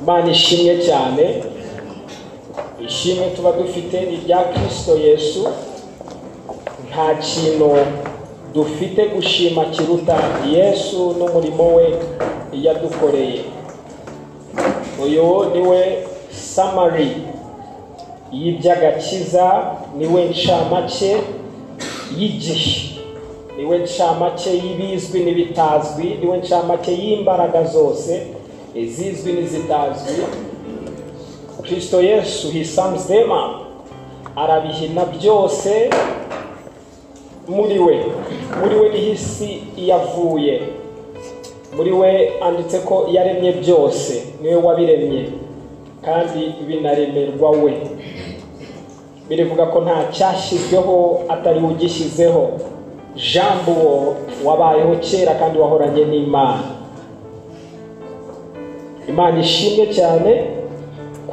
Imana ishimwe cyane ishimwe tuba dufite ni irya kirisito yesu nta kintu dufite gushima kiruta yesu n'umurimo we yadukoreye uyu niwe samari y'iby'agakiza niwe ncamake y'igihe niwe ncamake y'ibizwi n'ibitazwi niwe ncamake y'imbaraga zose izizwi n'izitazwi kirisito yesu hisanzwema arabihina byose muri we muri we niho isi yavuye muri we anditse ko yaremye byose niwe wabiremye kandi binaremerwa we birivuga ko nta cyashyizweho atari we ugishyizeho jambo uwo wabayeho kera kandi wahoranye n'imana imana ishimwe cyane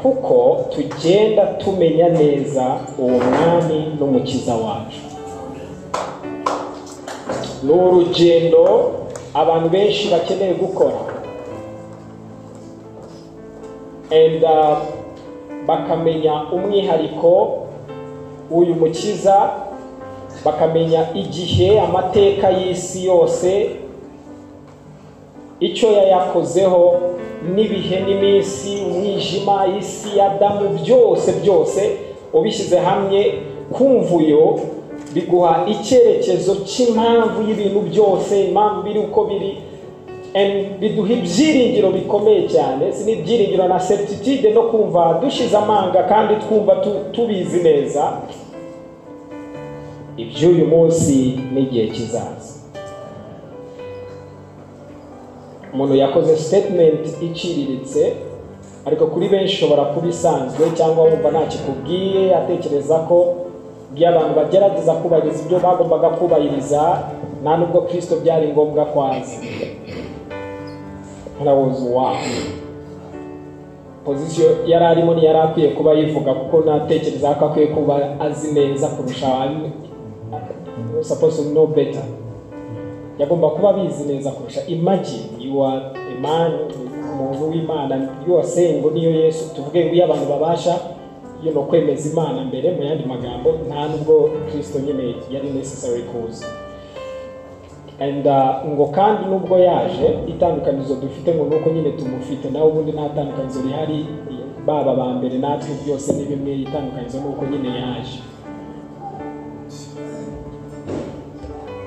kuko tugenda tumenya neza uwo mwami n'umukiza wacu ni urugendo abantu benshi bakeneye gukora and uh, bakamenya umwihariko w'uyu mukiza bakamenya igihe amateka y'isi yose icyo yayakozeho n'ibihe n'iminsi umwijima isi y'adamu byose byose ubishyize hamwe kumvuyo biguha icyerekezo cy'impamvu y'ibintu byose impamvu biri uko biri biduha ibyiringiro bikomeye cyane si n'ibyiringiro na septitude no kumva dushize amanga kandi twumva tubizi neza iby'uyu munsi n'igihe kizaza umuntu yakoze sitetimenti iciriritse ariko kuri benshi ushobora kuba isanzwe cyangwa wumva ntacyo ikubwiye atekereza ko iyo abantu bagerageza kubahiriza ibyo bagombaga kubahiriza nta nubwo kirisito byari ngombwa kwaza ntarawuzi wawe pozisiyo yari arimo ntiyari akwiye kuba yivuga kuko natekereza ko akwiye kuba azi neza kurusha saposi no beta yagomba kuba abizi neza kurusha imagine you are a man umuntu w'imana you are saying ngo niyo yesu tuvuge ngo iyo abantu babasha you know, kwemeza imana mbere mu yandi magambo nta nubwo kristo nyine yari necessary kuza and uh, ngo kandi nubwo yaje itandukanizo dufite ngo nuko nyine tumufite nawe ubundi nta tandukanizo rihari baba ba mbere natwe byose ni bimwe itandukanizo nuko nyine yaje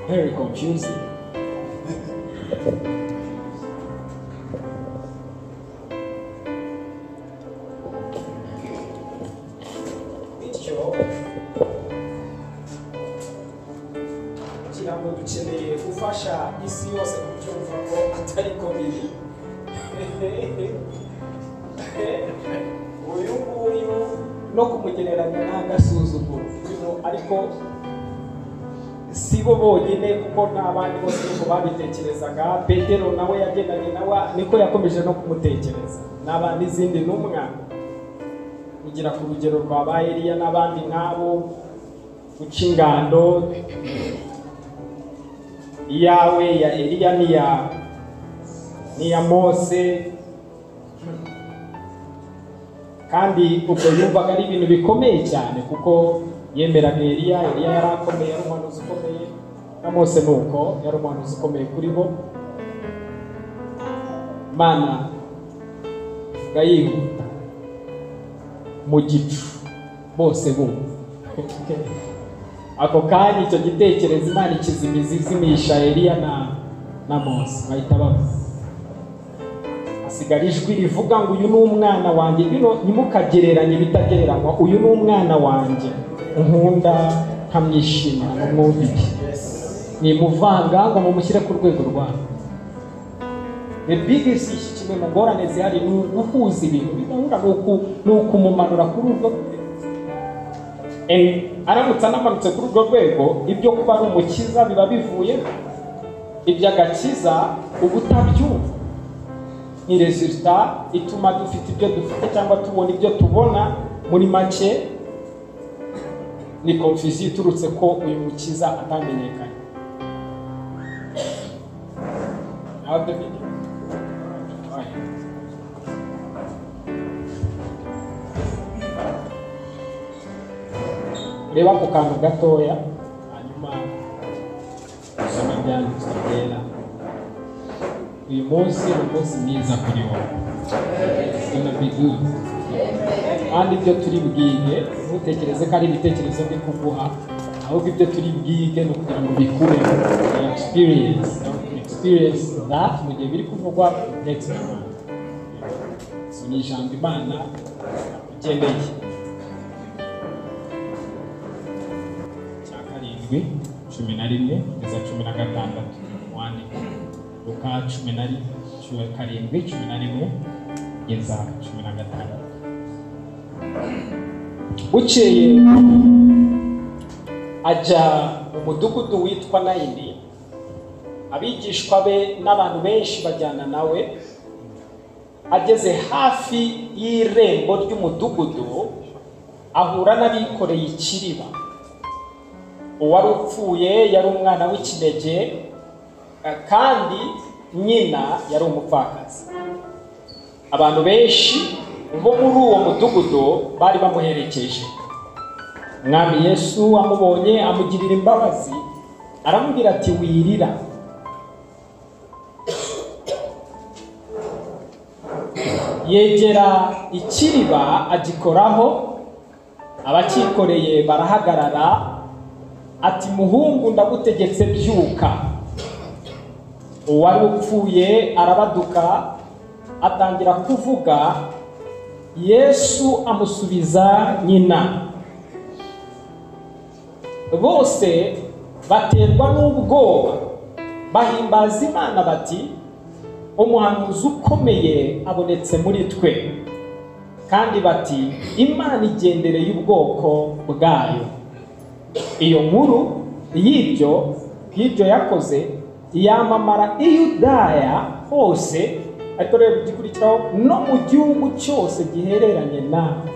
very confusing bityo kugira ngo dukeneye gufasha isi yose kubyumva ko atari ko biri uyu nguyu no kumugereranya ni agasuzuguro you know, ariko si bo bonyine kuko nta bandi bose niko babitekerezaga petero nawe yagendanye nawe niko yakomeje no kumutekereza n'aba n'izindi n'umwana kugera ku rugero rwa ba Eliya n'abandi nk'abo guca ingando iyawe ya Eliya n'iya n'iya Mose kandi ubwo yumvaga ari ibintu bikomeye cyane kuko yemeraga Eliya Eliya yari akomeye yari umuhanuzi ukomeye na Mose ni uko yari umuhanuzi ukomeye kuri bo mana gayihuta mu gicu bose bumva ako kanya icyo gitekerezo imana ikizimiza izimisha eliya na na mose bahita bavuga hasigara ijwi rivuga ngo uyu ni umwana wanjye bino ntimukagereranye ibitagereranywa uyu ni umwana wanjye nkunda nkamwishimira nkamwumvire nimuvanga ngo mumushyire ku rwego rwawe the biggest issue kimwe mu ngorane zihari ni uguhuza ibintu bidahura ni ukumumanura kuri urwo And aramutse anamanutse kuri urwo rwego ibyo kuba ari umukiza biba bivuye iby'agakiza ubutabyumva ni resulta ituma dufite ibyo dufite cyangwa tubona ibyo tubona muri make ni confusion iturutse ko uyu mukiza atamenyekanye Have the video. reba ako kantu gatoya hanyuma usome ibyanditswe byera uyu munsi ni umunsi mwiza kuri wowe It's gonna be good. kandi ibyo turi bwige ntutekereze ko ari ibitekerezo byo kuguha ahubwo ibyo turi bwige ni ukugira ngo bikure experience experience that mu gihe biri kuvugwa next month so ni ijambo imana ugendeye cya karindwi cumi na rimwe kugeza cumi na gatandatu wandika luka cumi na ri- cu- karindwi cumi na rimwe kugeza cumi na gatandatu bukeye ajya mu mudugudu witwa nayini abigishwa be n'abantu benshi bajyana nawe ageze hafi y'irembo ry'umudugudu ahura n'abikoreye ikiriba uwari upfuye yari umwana w'ikinege eh, kandi nyina yari umupfakazi abantu benshi bo muri uwo mudugudu bari bamuherekeje umwami yesu amubonye amugirira imbabazi aramubwira ati wirira yegera ikiriba agikoraho abakikoreye barahagarara ati muhungu ndagutegetse byuka uwari upfuye arabaduka atangira kuvuga yesu amusubiza nyina bose baterwa n'ubwoba bahimbaza imana bati umuhanuzi ukomeye abonetse muri twe kandi bati imana igendereye ubwoko bwayo iyo nkuru y'ibyo y'ibyo yakoze yamamara i yudaya hose ariko reba igikurikiraho no mu gihugu cyose gihereranye nawe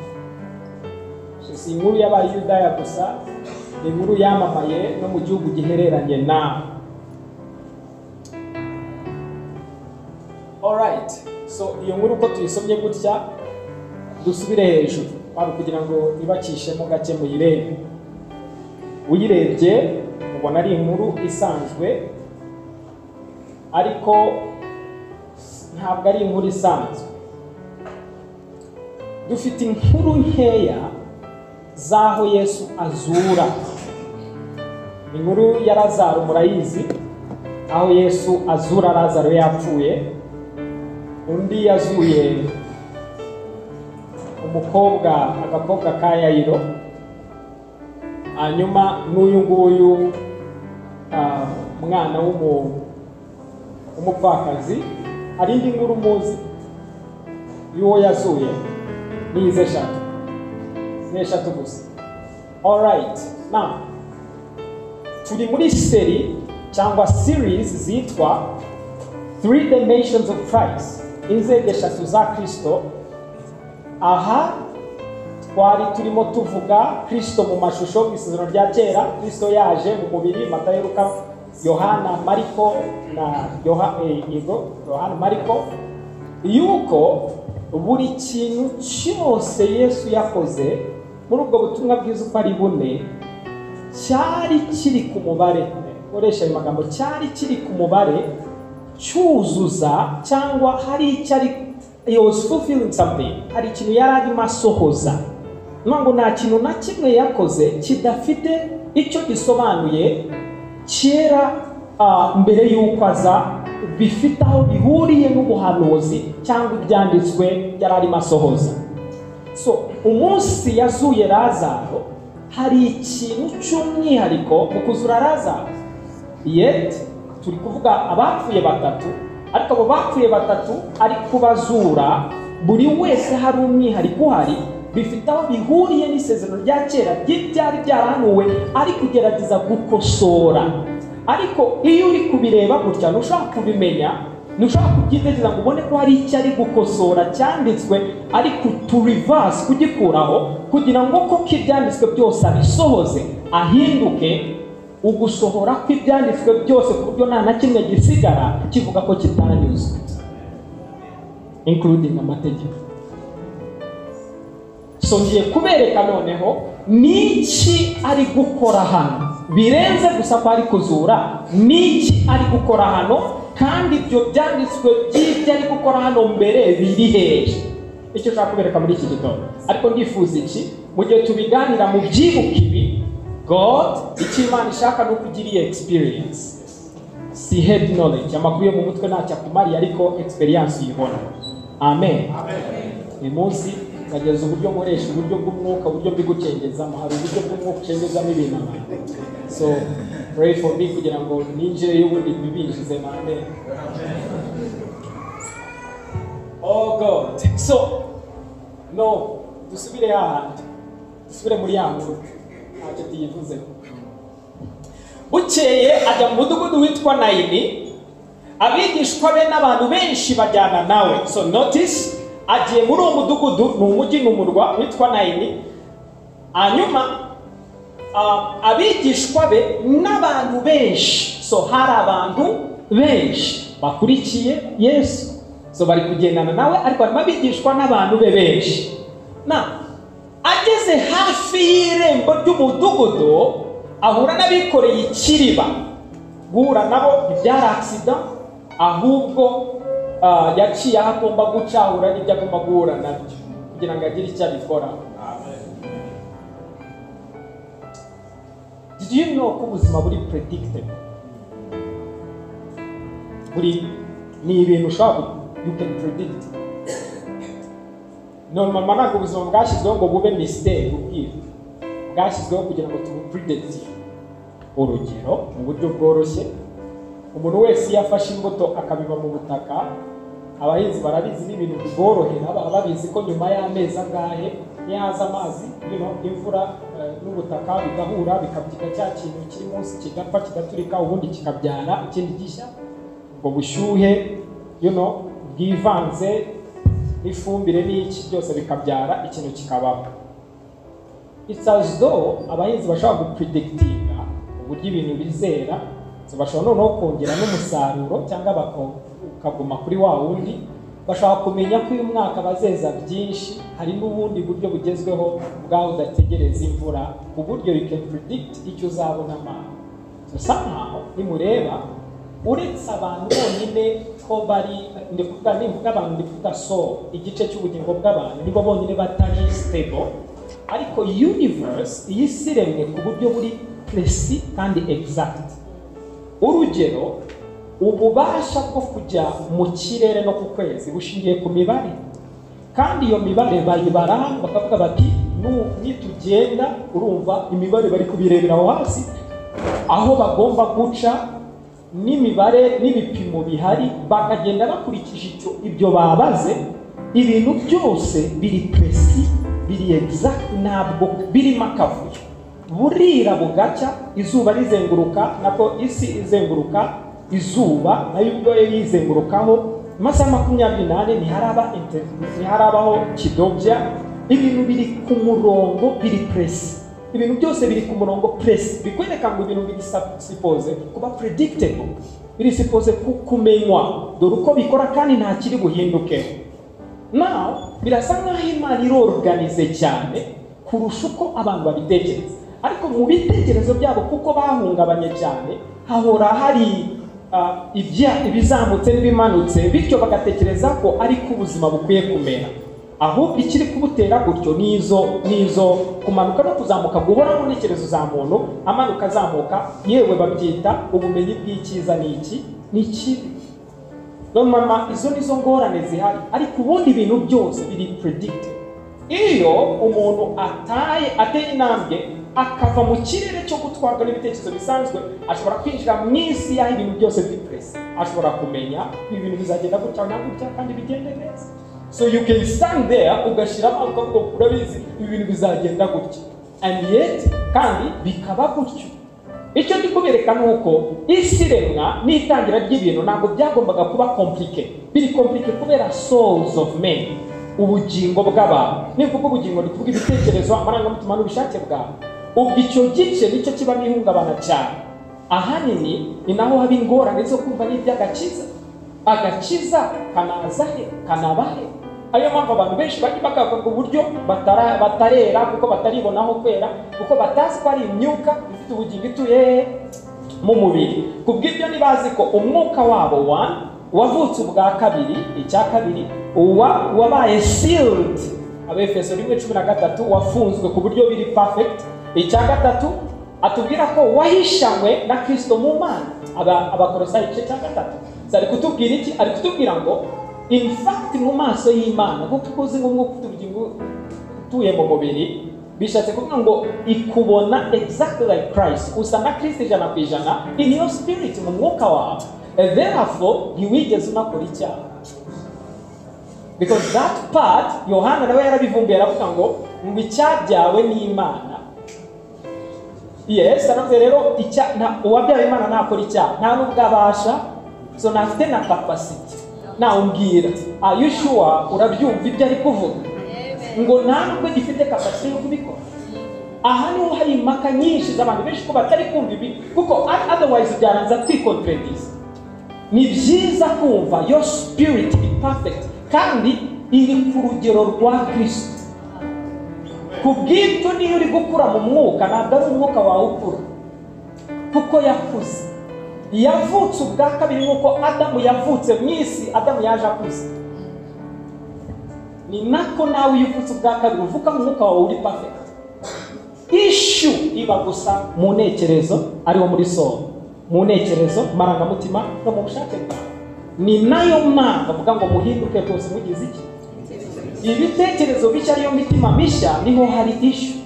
si inkuru y'aba yudaya gusa ni inkuru yamamaye no mu gihugu gihereranye nawe alright so iyo nkuru uko tuyisomye gutya dusubire hejuru kwari ukugira ngo ibakishemo gake muyirebe uyirebye ubona ari inkuru isanzwe ariko ntabwo ari inkuru isanzwe dufite inkuru nkeya z'aho yesu azura inkuru ya lazaro murayizi aho yesu azura lazaro yapfuye undi yazuye umukobwa agakobwa ka yayiro hanyuma n'uyu nguyu ah, mwana w'umu- w'umupfakazi hari indi nkuru muzi y'uwo yazuye ni izi eshatu ni eshatu gusa alright now turi muri seri cyangwa series zitwa three dimensions of christ inzego eshatu za kristo aha twari turimo tuvuga kristo mu mashusho mu isezerano rya kera kristo yaje mu mubiri matayo luka yohana mariko na yoha eh, yego yohana mariko yuko buri kintu cyose yesu yakoze muri ubwo butumwa bwiza uko ari bune cyari kiri ku mubare koresha ayo magambo cyari kiri ku mubare cyuzuza cyangwa hari icyo ari he was fulfilling something hari ikintu yari arimo asohoza ni ngo nta kintu na kimwe yakoze kidafite icyo gisobanuye kera ah, mbere y'uko aza bifite aho bihuriye n'ubuhanuzi cyangwa ibyanditswe yari arimo asohoza so umunsi yazuye lazaro hari ikintu cy'umwihariko mu kuzura lazaro yet turi kuvuga abapfuye batatu ariko abo bapfuye batatu ari kubazura buri wese hari umwihariko uhari bifite aho bihuriye n'isezerano rya kera ry'ibyari byarahanuwe ari kugerageza gukosora ariko iyo uri kubireba gutya ntushobora kubimenya ntushobora kubyitegereza ngo ubone ko hari icyo ari gukosora cyanditswe ariko turivasi kugikuraho kugira ngo koko ibyanditswe byose abisohoze ahinduke ugusohora kw'ibyanditswe byose ku buryo nta na kimwe gisigara kivuga ko kitanyuzwe inkurudingi amategeko so ngiye kubereka noneho niki ari gukora hano birenze gusa ko ari kuzura niki ari gukora hano kandi ibyo byanditswe by'ibyo ari gukora hano mbere biri hehe icyo nshaka kubereka muri iki gitondo ariko ndifuza iki mu gihe tubiganira mu byibuka ibi god icyo imana ishaka ni uko ugira iyi experience si head knowledge amakuru yo mu mutwe ntacyo akumariye ariko experience uyibona amen uyu munsi ukageza uburyo nkoresha uburyo bw'umwuka uburyo mbigucengezamo hari uburyo bw'umwuka ucengezamo ibintu abantu so pray for me kugira ngo ninjire y'ubundi bibinjize mame oh god so no dusubire hahandi dusubire muri ya nkuru ntacyo tuyivuzeho bukeye ajya mu mudugudu witwa nayini abigishwa be n'abantu benshi bajyana nawe so notice agiye muri uwo mudugudu ni umujyi ni umurwa witwa nayini hanyuma ah, abigishwa be n'abantu benshi so hari abantu benshi bakurikiye yesu so bari kugendana nawe ariko harimo abigishwa n'abantu be benshi na ageze hafi y'irembo ry'umudugudu ahura n'abikoreye ikiriba guhura nabo ntibyari agisida ahubwo ah, yaciye aho agomba guca ahura n'ibyo agomba guhura nabyo kugira ngo agire icyo abikoraho Did you know ko ubuzima buri predictable? Buri ni ibintu ushobora ku- you can predict. None mama ntabwo ubuzima bwashyizweho ngo bube mistake ubwiru. Bwashyizweho kugira ngo tubupredict. Urugero, mu buryo bworoshye, umuntu wese iyo afashe imbuto akabiba mu butaka, abahinzi barabizi ni ibintu biborohera, baba babizi ko nyuma y'amezi angahe iyo haza amazi, you know, imvura eh, n'ubutaka bigahura bikabyika cya kintu kiri munsi kigapfa kigaturika ubundi kikabyara ikindi gishya, ubwo bushyuhe you know, bwivanze n'ifumbire n'iki byose bikabyara ikintu kikabaho. It's as though abahinzi bashobora gupredikitinga uburyo ibintu bizera so bashobora noneho kongera n'umusaruro cyangwa bako- ukaguma kuri wa wundi bashobora kumenya ko uyu mwaka bazeza byinshi hari n'ubundi buryo bugezweho bwaho udategereza imvura ku buryo you can predict icyo uzabona amazi so somehow nimureba uretse abantu bonyine ko bari ndi kuvuga ni mvuga abantu ndi kuvuga so igice cy'ubugingo bw'abantu nibo bonyine batari stable ariko universe iyi si iremwe ku buryo buri puresi kandi exact urugero ububasha bwo kujya mu kirere no ku kwezi bushingiye ku mibare kandi iyo mibare bayibara bakavuga bati "Nu- nitugenda urumva imibare bari kubirebera aho hasi aho bagomba guca n'imibare n'ibipimo bihari bakagenda bakurikije icyo ibyo babaze ibintu byose biri puresi biri egizagiti ntabwo birimo akavuyo burira bugacya izuba rizenguruka nako isi izenguruka izuba nayo ubwo yo yizengurukaho mu masaha makumyabiri n'ane ntiharaba inter- ntiharabaho kidobya ibintu biri ku murongo biri puresi ibintu byose biri ku murongo puresi bikwereka ngo ibintu bigisipoze kuba predictable birisipoze ku- kumenywa dore uko bikora kandi nta kiri buhindukeho naho birasa nk'aho imana iroruganize cyane kurusha uko abantu babitekereza ariko mu bitekerezo byabo kuko bahungabanye cyane hahora hari ah, ibya- ibizamutse n'ibimanutse bityo bagatekereza ko ari ko ubuzima bukwiye kumera ahubwo ikiri kubutera gutyo nizo nizo kumanuka no kuzamuka guhora mu ntekerezo za muntu amanuka azamuka yewe babyita ubumenyi bw'icyiza n'iki n'ikibi none mama izo nizo ngorane zihari ariko ubundi ibintu byose biri predicted iyo umuntu ataye ateye intambwe akava mu kirere cyo gutwarwa n'ibitekerezo bisanzwe ashobora kwinjira mu isi y'aho ibintu byose biri puresi ashobora kumenya ibi bintu bizagenda gutya na gutya kandi bigende neza so you can stand there ugashyiramo ukavuga ngo urabizi ibi bintu bizagenda gutya and yet kandi bikaba gutyo icyo ndi kubereka ni uko isi iremwa n'itangira ry'ibintu ntabwo byagombaga kuba komplike biri komplike kubera souls of men ubugingo bw'abantu nivuga ubugingo ni kuvuga ibitekerezo amarangamutima n'ubushake bwawe ubwo icyo gice nicyo kibamo ihungabana cyane ahanini ni naho haba ingorane zo kumva n'iby'agakiza agakiza kanaza he kanaba he ariyo mpamvu abantu benshi bajya bagakorwa uburyo batara- batarera kuko bataribonaho kwera kuko batazi ko ari imyuka ifite ubugingo ituye hehe? mu mubiri ku bw'ibyo ntibazi ko umwuka wabo wa wavutse ubwa kabiri icya kabiri uwa wabaye sealed abefeso rimwe cumi na gatatu wafunzwe ku buryo biri perfect icya gatatu atubwira ko wahishanywe na kristo mu mana Aba- abakorosayi igice cya gatatu So, ari kutubwira iki ari kutubwira ngo in fact mu maso y'imana kuko uzi ngo umwuka ufite ubugingo utuye mu mubiri bishatse kuvuga ngo ikubona exactly like Christ usa na Kristo ijana ku ijana in your spirit mu mwuka wawe And therefore ntiwigeze unakora icyaha because that part yohana nawe yarabivumbuye aravuga ngo ngo icyabyawe n'imana yes aravuze rero icya nta- uwabyawe imana ntakora icyaha nta nubwo abasha so ntafite na capacity nawumbwira are you sure urabyumva ibyo ari kuvuga ngo nta nubwo gifite kapasite yo kubikora aha niho hari impaka nyinshi z'abantu benshi ko batari kumva ibi kuko otherwise byaranza kwikontredisa ni byiza kumva your spirit is perfect kandi iri ku rugero rwa kristo ku bw'ibyo niyo uri gukura mu mwuka ntabwo ari umwuka wawe ukura kuko yakuze yavutse ubwa kabiri nk'uko adamu yavutse mu isi adamu yaje akuze ni nako nawe iyo uvutse ubwa kabiri uvuga mu mwuka wawe uri perfect ishu iba gusa mu ntekerezo ariwo muri soba mu ntekerezo marangamutima no mu bushake bwawe ni nayo mpamvu avuga ngo muhinduke rwose mugize iki ibitekerezo bishya ariyo mitima mishya niho hari ishu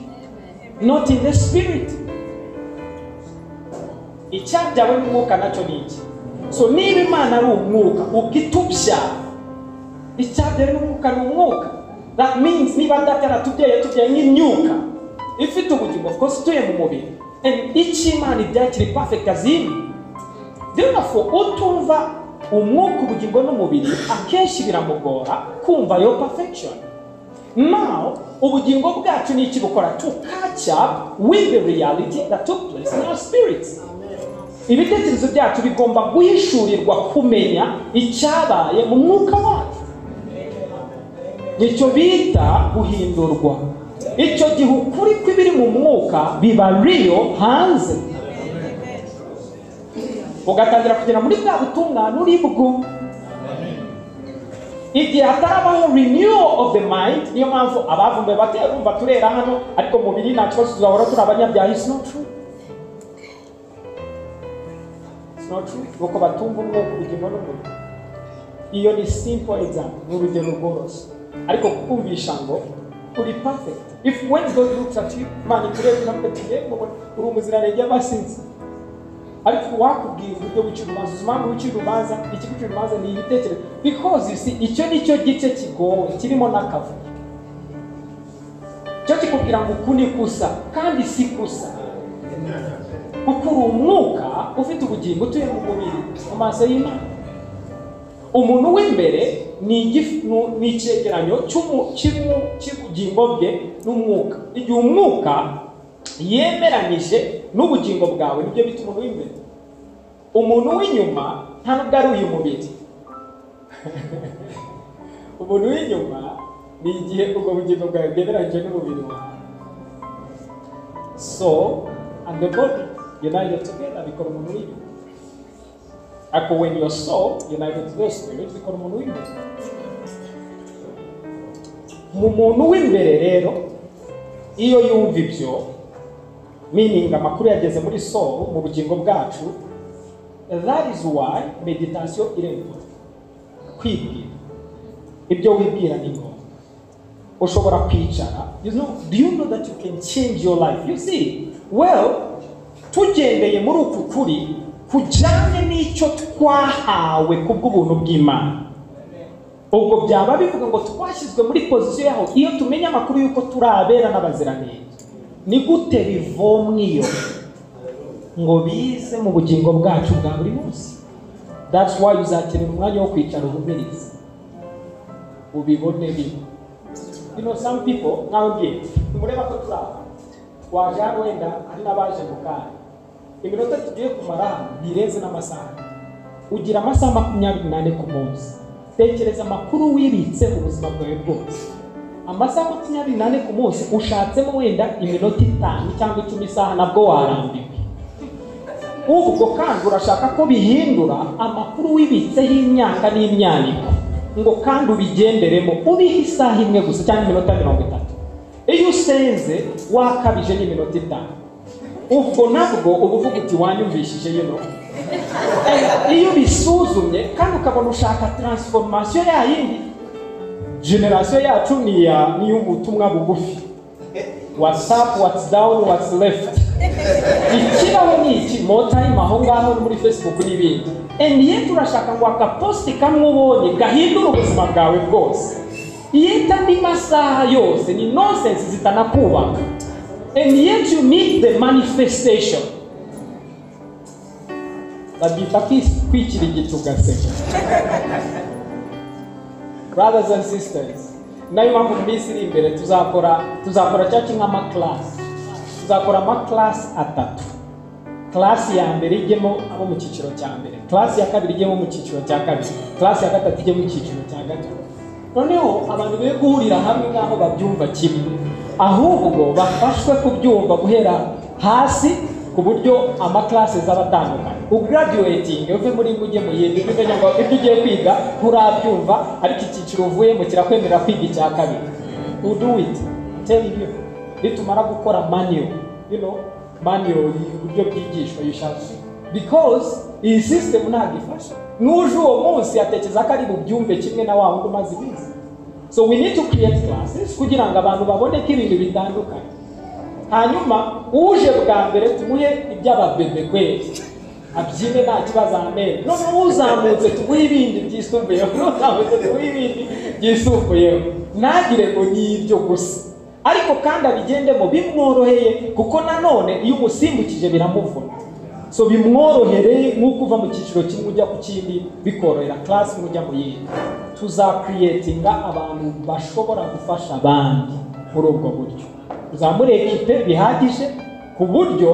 not in the spirit icyabyawe n'umwuka nacyo ni iki so niba imana ari umwuka ubwo itubyara icyabyawe n'umwuka ni umwuka that means niba dataratubyaye tubyaye nk'imyuka ifite ubugingo of course ituye mu mubiri and icy'imana ibyaye kiri perfect as in therefore utumva umwuka ubugingo n'umubiri akenshi biramugora kumva your perfection now ubugingo bwacu ni iki bukora to catch up with the reality that took place in our spirits ibitekerezo byacu bigomba guhishurirwa kumenya icyabaye mu mwuka wacu nicyo bita guhindurwa icyo gihe ukuri kw'ibiri mu mwuka biba riyo hanze ugatangira kugera muri bwa butungane uri bwo igihe hatarabaho renewal of the mind niyo mpamvu abavumbuye batera urumva turera hano ariko mu mubiri nta kibazo tuzahora turi abanyabyaha is not true It's not true nuko batumva umwuka ubugingo n'umubiri iyo ni simple example ni urugero rworoshye ariko kukumvisha ngo uri perfect if when God looks at you man turebe uramutegeye uri umuziranenge y'abasinzi ariko wakubwira uburyo wicira urubanza uzi impamvu wicira urubanza iki gucira urubanza ni ibitekerezo because you see icyo ni cyo gice kigowe kirimo n'akavuyo cyo kikubwira ngo uku ni kusa kandi si kusa kuko uri umwuka ufite ubugingo utuye mu mubiri mu maso y'imana umuntu w'imbere ni igif- nu- ni icyegeranyo cy'umu- cy'umu- cy'ubugingo bwe n'umwuka igihe umwuka yemeranyije n'ubugingo bwawe nibyo bita umuntu w'imbere umuntu w'inyuma nta nubwo ari uyu mubiri umuntu w'inyuma ni igihe ubwo bugingo bwawe bwemeranyije n'umubiri wawe so and the body united together bikora umuntu w'inyuma ariko when your soul united to the spirit bikora umuntu w'imbere mu muntu w'imbere rero iyo yumva ibyo meaning amakuru yageze muri soul mu bugingo bwacu that is why meditation irembo kwibwira ibyo wibwira ni ngombwa ushobora kwicara you know do you know that you can change your life you see well tugendeye muri uku kuri kujyanye n'icyo twahawe kubw'ubuntu bw'imana ubwo byaba bivuga ngo twashyizwe muri pozisiyo yaho iyo tumenya amakuru y'uko turi abera n'abaziranenge ni gute bivomwiyo ngo bize mu bugingo bwacu bwa buri munsi that's why uzakenera umwanya wo kwicara uhumirize ubibone bibi you know some people nkawe ngiye nimureba ko tuzaba waje hano wenda hari n'abaje mu kanya iminota tugiye kumara hano ntireze n'amasaha ugira amasaha makumyabiri n'ane ku munsi tekereza amakuru wibitse mu buzima bwawe bwose amasaha makumyabiri n'ane ku munsi ushatsemo wenda iminota itanu cyangwa icumi isaha nabwo warambiwe ubwo kandi urashaka ko bihindura amakuru wibitseho imyaka n'imyaniko ngo kandi ubigenderemo ubihe isaha imwe gusa cyangwa iminota mirongo itatu iyo usenze wakabije n'iminota itanu ubwo nabwo uba uvuga uti wanyumvishije yino iyo ubisuzumye kandi ukabona ushaka taransifomasiyo yayindi generasiyo yacu ni iya ni iy'ubutumwa bugufi watsapu watsi dawuni watsi lefuti ikibaho ni iki motayimu aho ngaho muri fesibuku n'ibindi endi yeti urashaka ngo akapositi kamwe ubonye gahindure ubuzima bwawe bwose iyo itandi masaha yose ni nonsense zitanakubaka and yet you need the manifestation babyita kwikirigita ugaseka brothers and sisters nayo mpamvu mu minsi iri imbere tuzakora tuzakora cyangwa nk'amakarasi tuzakora amakarasi atatu karasi ya mbere ijyemo abo mu cyiciro cya mbere karasi ya kabiri ijyemo mu cyiciro cya kabiri karasi ya gatatu ijyemo mu cyiciro cya gatatu noneho abantu be guhurira hamwe nk'aho babyumva kimwe ahubwo bafashwe kubyumva guhera hasi ku buryo amakarasi zaba atandukanye ugaraduwetinge uve muri imwe ujye mu yindi umenya ngo ibyo ugiye kwiga nturabyumva ariko icyiciro uvuyemo kirakwemerera kwiga icya kabiri udu witi teri yu nitumara gukora maniyo yuno maniyo uburyo bwigishwa yishashi because iyi sisitemu ntabwo ifasha n'uje uwo munsi yatekereza ko ari bubyumve kimwe na wa wundi umaze iminsi so we need to create classes kugira ngo abantu babone ko ibintu bitandukanye hanyuma uje bwa mbere tumuhe iby'ababebe kweri abyine nta kibazo amenyo noneho uzamutse tumuhe ibindi byisumbuyeho n'uzamutse tumuhe ibindi byisumbuyeho ntagire ngo ni ibyo gusa ariko kandi abigendemo bimworoheye kuko nanone iyo umusimbukije biramuvuna so bimworohereye nk'uko uva mu cyiciro kimwe ujya ku kindi bikorohera karasi ujya mu yindi tuzakiriyetinga abantu bashobora gufasha abandi muri ubwo buryo tuzamure ekipe bihagije ku buryo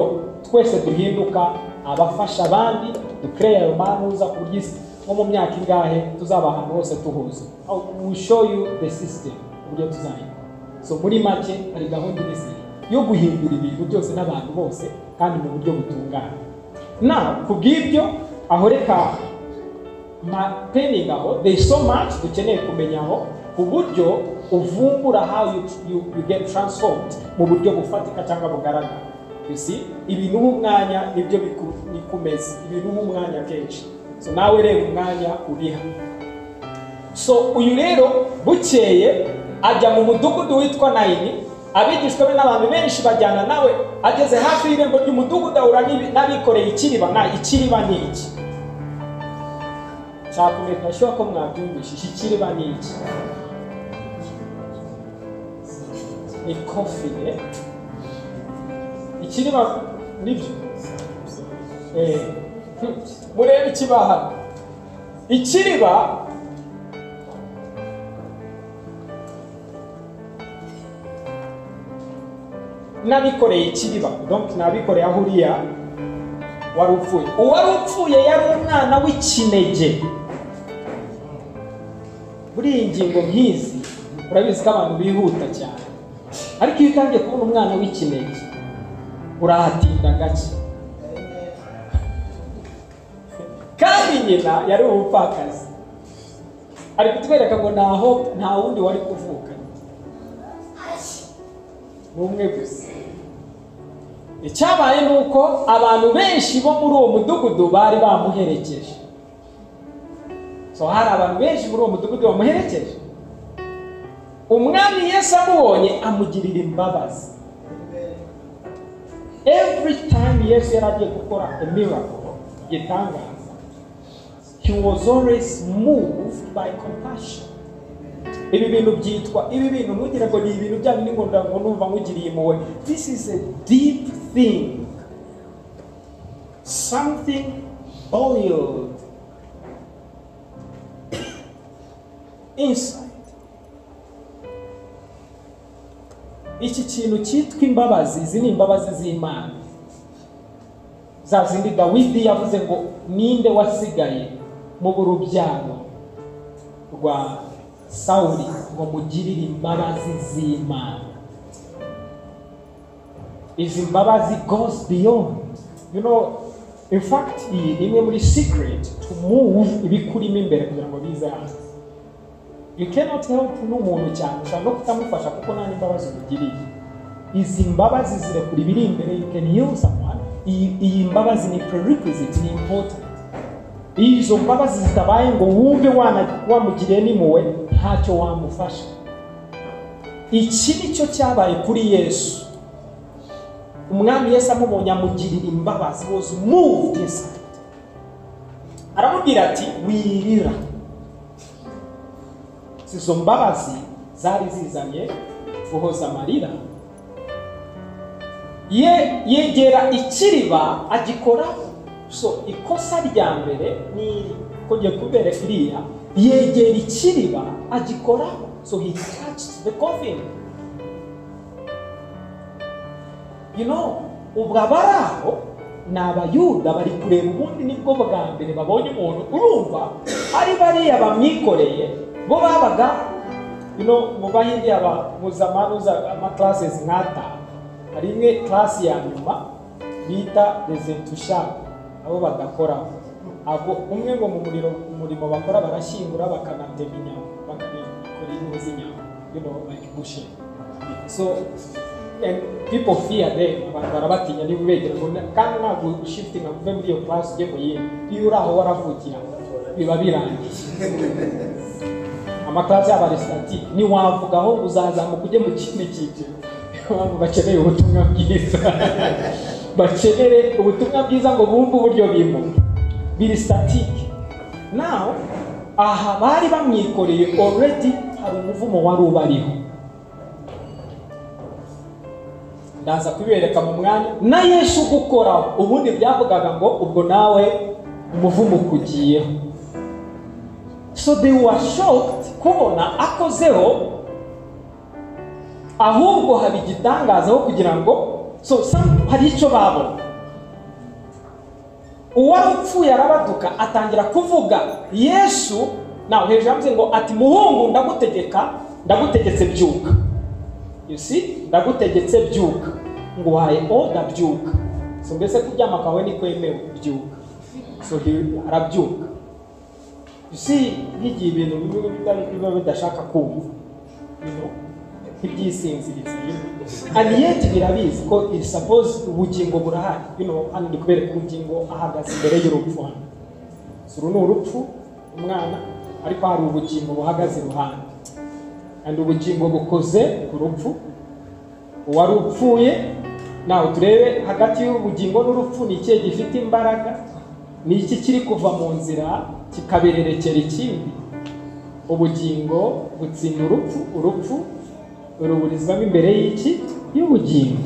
twese duhinduka abafasha abandi dukereye ayo manuza ku buryo nko mu myaka ingahe tuzaba ahantu hose tuhuza we show you the system uburyo tuzayikora so muri make hari gahunda imeze yo guhindura ibintu byose n'abantu bose kandi mu buryo butunganye na ku bw'ibyo aho reka mapeningi aho there is so much dukeneye kumenyaho ku buryo uvumbura how you, you, you get transformed mu buryo bufatika cyangwa bugaragara you see ibintu nk'umwanya nibyo bikumeza ibintu nk'umwanya kenshi so nawe reba umwanya uriha so uyu rero bukeye ajya mu mudugudu witwa nayini abigishwa be n'abantu benshi bajyana nawe ageze hafi y'irembo ry'umudugudu ahura n'abikoreye ikiriba nta ikiriba ni iki nshaka ashyira ko mwabyumvishije ikiriba ni iki ni kofine ikiriba nibyo murebe ikibaha ikiriba n'abikoreye ikiriba donc n'abikoreye aho uriya wari upfuye uwari upfuye yari umwana w'ikinege buriya ingingo nk'izi urabizi ko abantu bihuta cyane ariko iyo utangiye kubona umwana w'ikinege urahatinda gake kandi nyina yari umupfakazi ari kutwereka ngo ntaho nta wundi wari kuvuka ni umwe gusa icyabaye ni uko abantu benshi bo muri uwo mudugudu bari bamuherekeje so hari abantu benshi muri uwo mudugudu bamuherekeje umwami Yesu amubonye amugirira imbabazi every time Yesu yari agiye gukora miracle igitangaza he was always moved by compassion ibi bintu byitwa ibi bintu ntugire ngo ni ibintu bya bindi ngo numva nkugiriye impuhwe this is a deep thing something boiled inside iki kintu cyitwa imbabazi izi ni imbabazi z'imana za zindi dawidi yavuze ngo ninde wasigaye mu burubyaro rwa sawuli ngo mugirire imbabazi z'imana izi mbabazi goes beyond you know in fact iyi ni imwe muri secret to move ibikurimo imbere kugira ngo bize hanze you cannot help n'umuntu cyane ushobora no kutamufasha kuko nta n'imbabazi umugiriye izi mbabazi zirekura ibiri imbere you can heal someone iyi iyi mbabazi ni prerequisite ni important iyo izo mbabazi zitabaye ngo wumve wana- wamugiriye n'impuhwe ntacyo wamufasha iki ni cyo cyabaye kuri yesu umwami yesu amubonye amugirira imbabazi was moved inside aramubwira ati wirira izo mbabazi zari zizanye guhoza amarira ye yegera ikiriba agikora so ikosa rya mbere ni ko ngiye kubera iriya yegera ikiriba agikora so he touched the coffin you know ubwo abari aho ni abayuda bari kureba ubundi nibwo bwa mbere babonye umuntu urumva ari bariya bamwikoreye bo babaga you know mu bahindi aba muzamanuza amaklases nk'atanu hari imwe klasi ya nyuma bita resentusha abo badakoraho abo umwe ngo mu muriro umurimo bakora barashyingura bakanatema inyama bakanakora inkwi z'inyama you know like bushing so and people fear them abantu barabatinya niba ubegera ngo na- kandi ntabwo ushitinga ngo uve muri iyo klasi ujye mu yindi iyo uri aho waravukira biba birangiye amakarasi y'abaresitati ntiwavugaho ngo uzazamuka ujye mu kindi cyiciro abantu bakeneye ubutumwa bwiza bakenere ubutumwa bwiza ngo bumve uburyo bimo biri sitatike naho aha bari bamwikoreye already hari umuvumo wari ubariho ndaza kubibereka mu mwanya na yesu gukoraho ubundi byavugaga ngo ubwo nawe umuvumo ukugiyeho so they were shocked kubona akozeho ahubwo haba igitangaza aho kugira ngo so some- hari icyo babona uwari upfuye arabaduka atangira kuvuga yesu nawe hejuru yavuze ngo ati muhungu ndagutegeka ndagutegetse byuka you see ndagutegetse byuka nguhaye oda byuka so mbese kuryama kwawe nikwemewe byuka so he- arabyuka si nk'igihe ibintu bimwe bitari biba bidashaka kumva you know, nk'ibyisinziriza and yet birabizi ko it suppose ubugingo burahari you know, hano ndi kubereka ubugingo ahagaze imbere y'urupfu hano So, uru ni urupfu umwana ariko hari ubugingo buhagaze iruhande and ubugingo bukoze ku rupfu uwari upfuye nawe turebe hagati y'ubugingo n'urupfu ni ikihe gifite imbaraga ni iki kiri kuva mu nzira kikabererekera ikindi ubugingo gutsinda urupfu urupfu ruburizwamo imbere y'iki y'ubugingo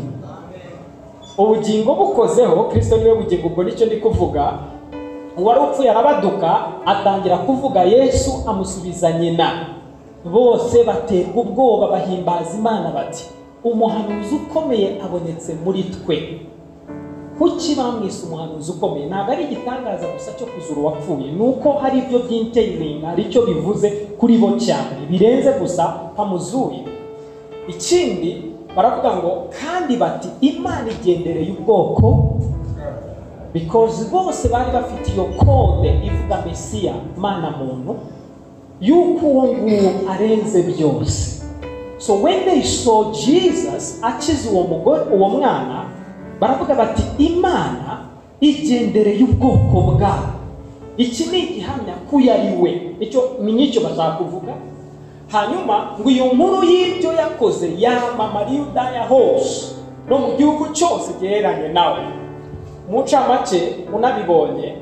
ubugingo bukozeho kirisito niwe bugingo ubwo nicyo ndi kuvuga uwari upfuye arabaduka atangira kuvuga yesu amusubiza nyina bose baterwa ubwoba bahimbaza imana bati umuhanuzi ukomeye abonetse muri twe kuki bamwise umuhanuzi ukomeye ntabwo ari igitangaza gusa cyo kuzura uwapfuye ni uko hari ibyo by'inteyiringa hari icyo bivuze kuri bo cyane birenze gusa bamuzuye ikindi baravuga ngo kandi bati imana igendereye ubwoko because bose bari bafite iyo kode ivuga mesiya mana muntu y'uko uwo nguwo arenze byose so when they saw jesus akiza uwo mugore uwo mwana baravuga bati imana igendereye ubwoko bwabo iki ni igihamya ko uyu ari we icyo ni n'icyo bashaka kuvuga hanyuma ngo iyo nkuru y'ibyo yakoze yamamara udaya hose no mu gihugu cyose giheranye nawe mu ncamake unabibonye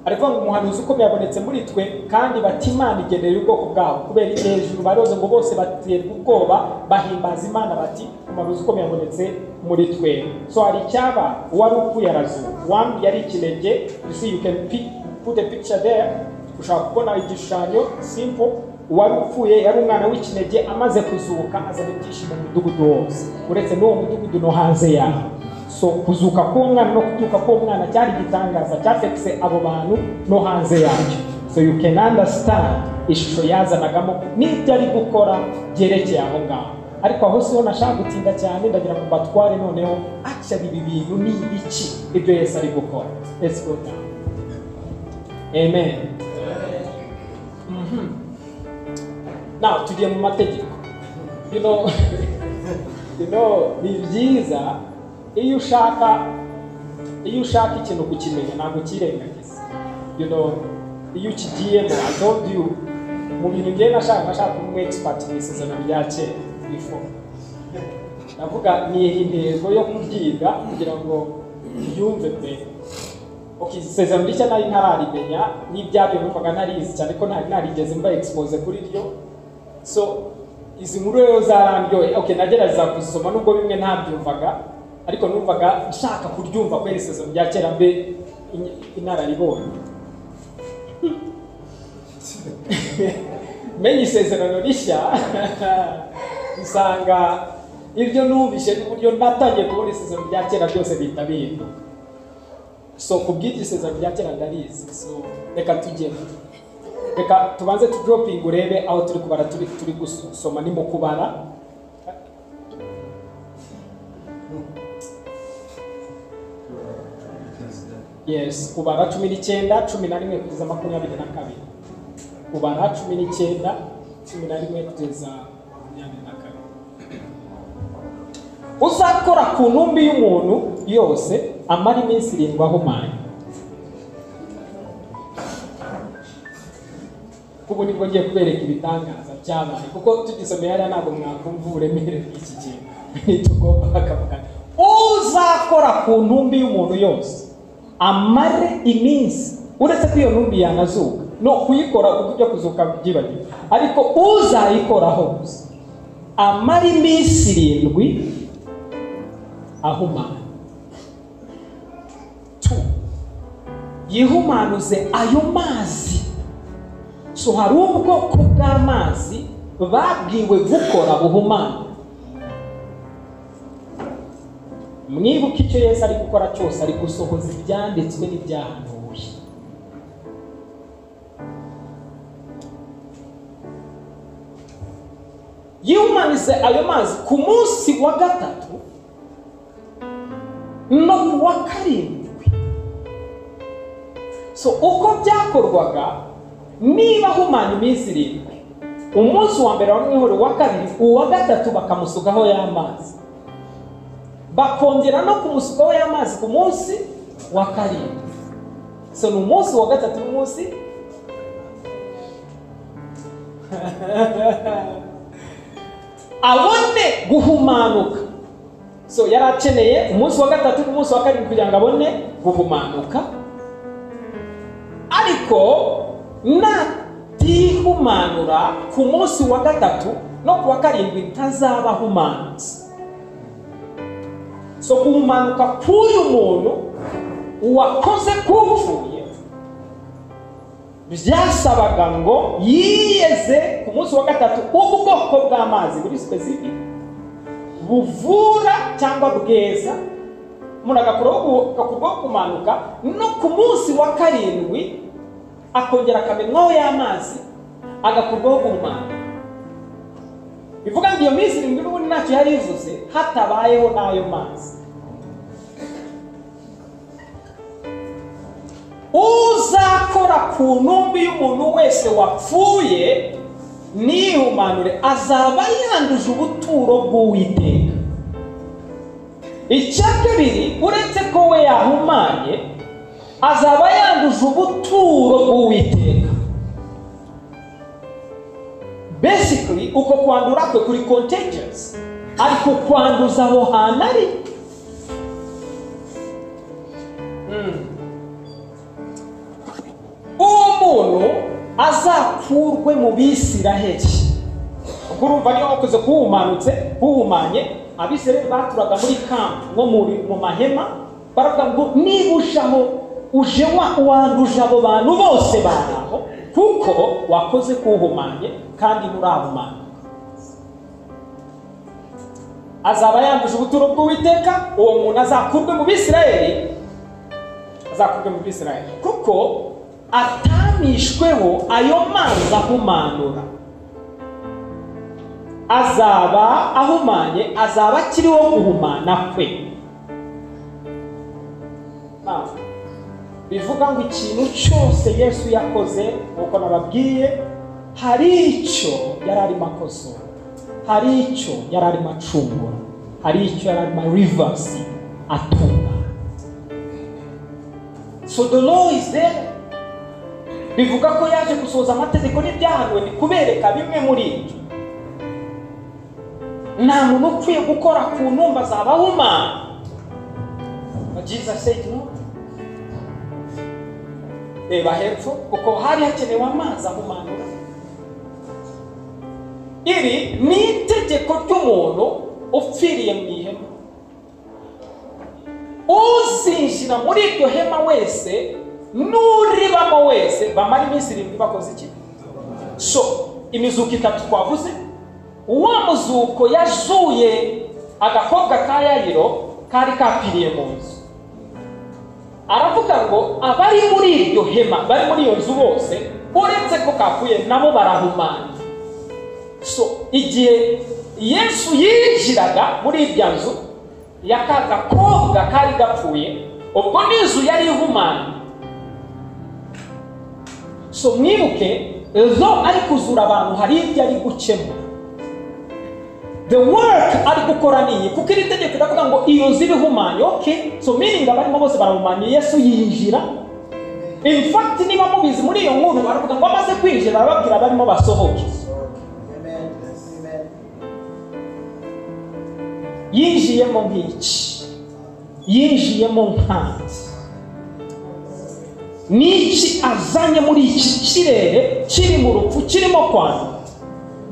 ariko ngo umuhanuzi ukomeye abonetse muri twe kandi bati imana igenera ubwoko bwabo kubera iki hejuru baroze ngo bose baterwa ubwoba bahimbaza imana bati umuhanuzi ukomeye abonetse muri twe so hari icyaba uwari upfuye arazuka uwambi yari ikinege you see you can pick, put a picture there ushobora kubona igishushanyo simple uwari upfuye yari umwana w'ikinege amaze kuzuka azana ibyishimo mu mudugudu wose uretse n'uwo mudugudu no hanze yawo so kuzuka k'uwo mwana no kutuka k'uwo mwana cyari igitangaza cyafekise abo bantu no hanze yacyo so you can understand ishusho yazanagamo n'ibyo ari gukora byerekeye aho ngaho ariko aho siho nashaka gutinda cyane ndagira ngo mbatware noneho akishyira ibi bintu ni ibiki ibyo yesu ari gukora let's go down amen Mhm. now tugiye mu mategeko you know you know ni byiza iyo ushaka iyo ushaka ikintu kukimenya ntabwo ukirengagiza you know iyo ukigiyemo i told you mu bintu ngiye nashaka nashaka kuba umu expert mu isezerano rya kera before ndavuga ni intego yo kubyiga kugira ngo ubyumve mbere Okay, isezerano rishya nari ntararimenya n'ibyabyo numvaga ntarizi cyane ko ntari narigeze mba expose kuri ryo so izi nkuru rero zarandyoye okay nagerageza kuzisoma nubwo bimwe ntabyumvaga ariko numvaga nshaka kuryumva kubera isezerano rya kera mbe in- inararibonye menye isezerano rishya usanga ibyo numvise n'uburyo natangiye kubona isezerano rya kera byose bihita bihinduka so ku bw'igisezerano rya kera ndarizi so reka tugere reka tubanze tudoropingi urebe aho turi kubara turi turi gusoma ni mu kubara yes kubara cumi n'icyenda cumi na rimwe kugeza makumyabiri na kabiri kubara cumi n'icyenda cumi na rimwe kugeza makumyabiri na kabiri uzakora ku ntumbi y'umuntu yose amara iminsi irindwi ahumanye kuko nibwo ngiye kubereka ibitangaza byabaye kuko tugisomeye hariya ntabwo mwakumva uburemere bw'iki kintu ntitugomba akavuga uzakora ku ntumbi y'umuntu yose amare iminsi uretse ko iyo ntumbi yanazuka no kuyikora kuko ibyo kuzuka byibagiwe ariko uzayikoraho gusa amara iminsi irindwi ahumana tu yihumanuze ayo mazi so hari ubwoko bw'amazi babwiwe gukora buhumana mwibuke icyo yesu ari gukora cyose ari gusohoza ibyanditswe n'ibyahanuwe yihumanize ayo mazi ku munsi wa gatatu no mu wa karindwi so uko byakorwaga niba ahumanya iminsi irindwi umunsi wa mbere wamwihore uwa kabiri uwa gatatu bakamusukaho y'amazi bakongera no kumusukaho y'amazi ku munsi wa karindwi so ni umunsi wa gatatu n'umunsi abone guhumanuka so yari akeneye umunsi wa gatatu n'umunsi wa karindwi kugira ngo abone guhumanuka ariko natihumanura ku munsi wa gatatu no ku wa karindwi ntazaba ahumanutse so guhumanuka k'uyu muntu uwakoze k'upfuye byasabaga ngo yiyeze ku munsi wa gatatu ubwoko bw'amazi buri specific buvura cyangwa bweza muragakuraho ku bwo kumanuka no ku munsi wa karindwi akongera akamenwaho y'amazi agakurwaho guhumana bivuga ngo iyo minsi irindwi n'ubundi ntacyo yari ivuze hatabayeho n'ayo mazi uzakora ku ntumbi y'umuntu wese wapfuye nihumanure azaba yanduje ubuturo bw'uwiteka icya kabiri uretse ko we yahumanye azaba yanduje ubuturo bw'uwiteka basically uko kwandura kwe kuri contagious ari kukwanduza aho hantu ari Mm. uwo muntu azakurwe mu bisiraheli ubwo urumva niyo wakoze kuwumanutse kuwumanye abisiraheli baturaga muri kampu nko mu- mu mahema baravuga ngo niba uje aho uje wa- wanduje abo bantu bose bari aho kuko wakoze kuwuhumanye kandi nturahumanye azaba yanduje ubuturo bw'uwiteka uwo muntu azakurwe mu bisiraheli azakurwe mu bisiraheli kuko atamishweho ayo mazi ahumanura azaba ahumanye azaba akiriho guhumana kwe Ah, bivuga ngo ikintu cyose yesu yakoze nk'uko nababwiye hari icyo yari arimo akosora hari icyo yari arimo acungura hari icyo yari arimo rivasi atunga so the law is there bivuga ko yaje gusohoza amategeko n'ibyahanuwe ni kubereka bimwe muri ibyo nta muntu ukwiye gukora ku ntumba zaba humana But Jesus said no reba hepfo kuko hari hakenewe amazi ahumanura iri ni itegeko ry'umuntu upfiriye mu ihema uzinjira muri iryo hema wese n'uribamo wese bamara iminsi irindwi bakoze iki so imizuko itatu twavuze uwa muzuko yazuye agakobwa ka yayiro kari kapiriye mu nzu aravuga ngo abari muri iryo hema bari muri iyo nzu bose uretse ko kapfuye nabo barahumana so igihe yesu yinjiraga muri irya nzu ya ka gakobwa kari gapfuye ubwo n'inzu yari ihumanye so mwibuke ejo ari kuzura abantu hari ibyo ari gukemura the work ari gukora ni iyi kuko iri tegeko riravuga ngo iyo nzu iba ihumanye okay so meaning abarimo bose barahumanye yesu yinjira in fact niba mubizi muri iyo nkuru baravuga ngo amaze kwinjira barababwira barimo basohoke yinjiyemo nk'iki yinjiyemo nkandi n'iki azanye muri iki kirere kiri mu rupfu kirimo kwandura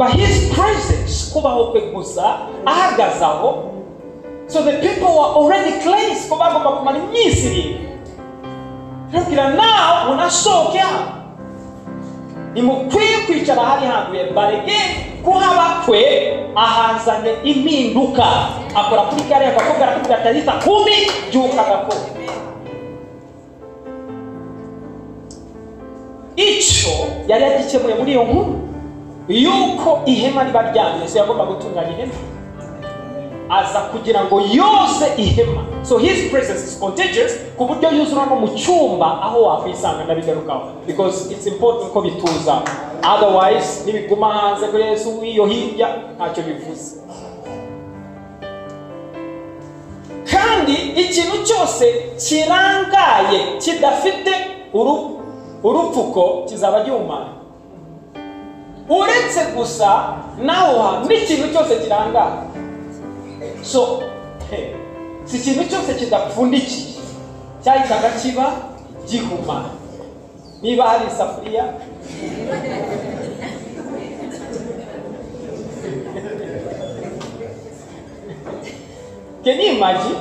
But his presence, kubaho kwe gusa ahagaze aho so the people were already cleansed ko bagomba kumara iminsi irindwi ntugira nawe unasohoke hano nimukwiye kwicara hari handuye barege ko haba kwe ahazanye impinduka akora kuri kariya gakobwa arakubwira ati ahita kumi byuka gakobwa icyo yari yagikemuye muri iyo nkuru yuko ihema riba ryanyuze yagomba gutunganya ihema aza kugira ngo yoze ihema so his presence is contagious ku buryo yuzura no mu cyumba aho wakwisanga ndabigarukaho because it's important ko bituza otherwise nibiguma hanze kuri yesu w'iyo hirya ntacyo bivuze kandi ikintu cyose kirangaye kidafite uru- urupfuko kizaba gihumanye uretse gusa naho hantu n'ikintu cyose kirangaye so he, si ikintu cyose kidapfundikiye cyahitaga kiba gihuma niba hari isafuriya can you imagine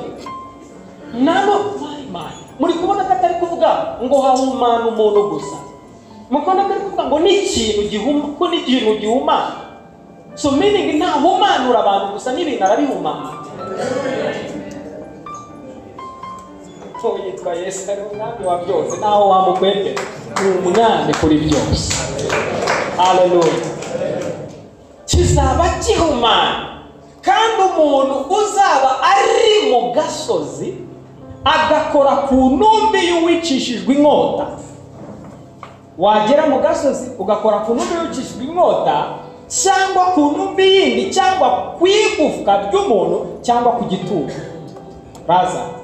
nano mayimana muri kubona ko atari kuvuga ngo hahumana umuntu gusa mukunda ko ari kuvuga ngo ni ikintu gihuma ko ni ikintu gihumana so meaning ntahumanura abantu gusa n'ibintu arabihumana ko yitwa yesu ari umwami wa byose ntaho wamukwegera ni umwami kuri byose haleluya kizaba gihumana kandi umuntu uzaba ari mu gasozi agakora ku ntumbi y'uwicishijwe inkota wagera mu gasozi ugakora ku ntumbi y'ucishijwe inkota cyangwa ku ntumbi yindi cyangwa ku igufwa ry'umuntu cyangwa ku gituro baza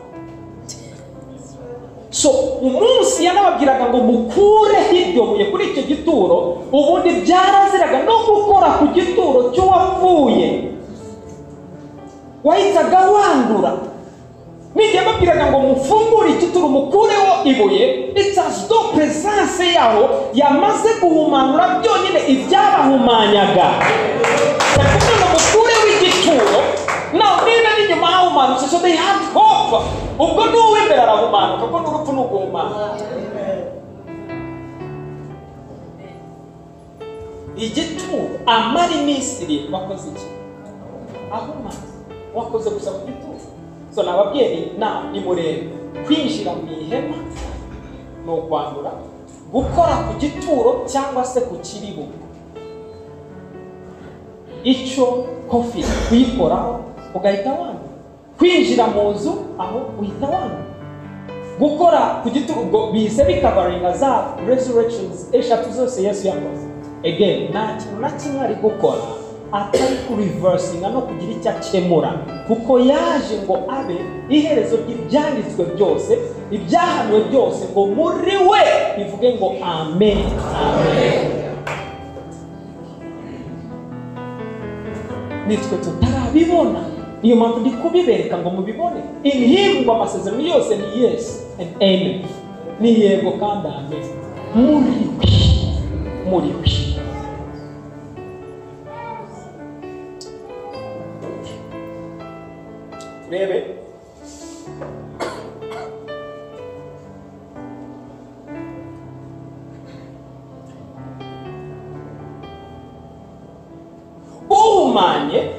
so umunsi yanababwiraga ngo mukureho iryo buye kuri icyo gituro ubundi byaraziraga no gukora ku gituro cy'uwapfuye wahitaga wandura nijya mbabwiraga ngo mufungure igituro mukureho ibuye itazido peresanse yaho yamaze guhumanura byonyine ibyabahumanyaga yakuze ngo mukureho igituro nawe niba n'inyuma hahumanutse so they had hope ubwo n'uw'imbere arahumanuka kuko n'urupfu ni uguhumana igituro amara iminsi irindwi wakoze iki ahumana wakoze gusa ku gituro so nababyeyi na nimurebe kwinjira mu ihema ni ukwandura gukora ku gituro cyangwa se ku kiribo icyo kofi kuyikoraho ugahita wanga kwinjira mu nzu aho uhita wanga gukora ku gituro ubwo bihise bikavaringa za resurrections eshatu zose yesu yakoze again nta kintu na kimwe ari gukora atari kurivasinga no kugira icyo akemura kuko yaje ngo abe iherezo ry'ibyanditswe byose ibyahanuwe byose ngo muri we bivuge ngo amen amen nitwe tutarabibona niyo mpamvu ndi kubibereka ngo mubibone in him ngo amasezerano yose ni yes and amen ni yego kandi amen muri we muri we turebe uhumanye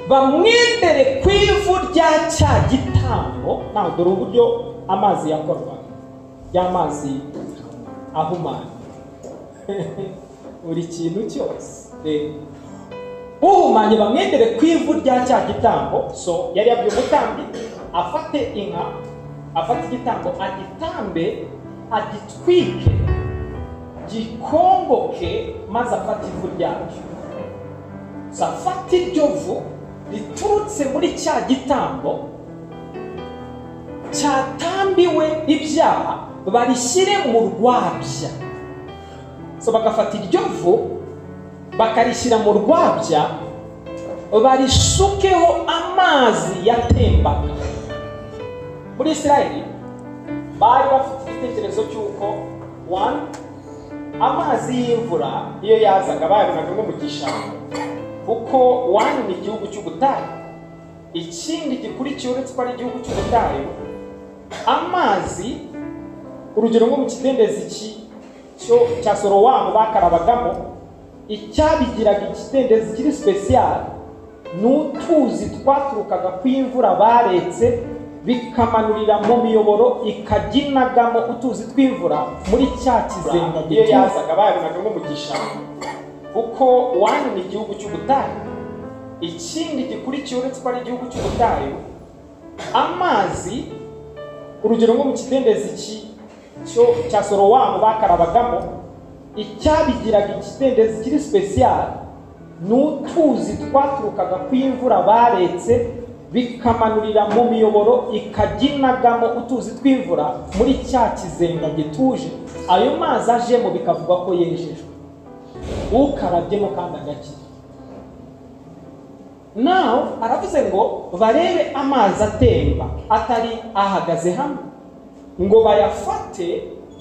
bamwendere ku ivu rya cya gitambo ntabwo dore uburyo amazi yakorwaga y'amazi ahumanye buri kintu cyose reba uhumanye bamwendere ku ivu rya cya gitambo so yari yabwiye umutambyi afate inka afate igitambo agitambe agitwike gikongoke maze afate ivu ryacyo safata iryo vu riturutse muri cya gitambo cyatambiwe ibyaha barishyire mu rwabya so bagafata iryo vu bakarishyira mu rwabya barisukeho amazi yatembaga muri israeli bari bafite igitekerezo cy'uko one amazi y'imvura iyo yazaga bayabonaga nko mu gishanga kuko wani ni igihugu cy'ubutayu ikindi gikurikiyeho uretse ko ari igihugu cy'ubutayu amazi urugero nko mu kidendezi cya sorowamu bakarabagamo icyabigiraga ikidendezi kiri sipesiyari ni utuzi twaturukaga ku imvura baretse bikamanurira mu miyoboro ikajya inagamo utuzi tw'imvura muri cya kizenga iyo yazaga bayabonaga nko mu gishanga kuko wani ni igihugu cy'ubutayu ikindi gikurikiye uretse ko ari igihugu cy'ubutayu amazi urugero nko mu kidendezi cya sorowamu bakarabagamo icyabigiraga ikidendezi kiri sipesiyari ni utuzi twaturukaga ku imvura baretse bikamanurira mu miyoboro ikajya inagamo utuzi tw'imvura muri cya kizenga gituje ayo mazi ajemo bikavuga ko yejejwe ukarabyemo kandi agakira nawe aravuze ngo barebe amazi atemba atari ahagaze hamwe ngo bayafate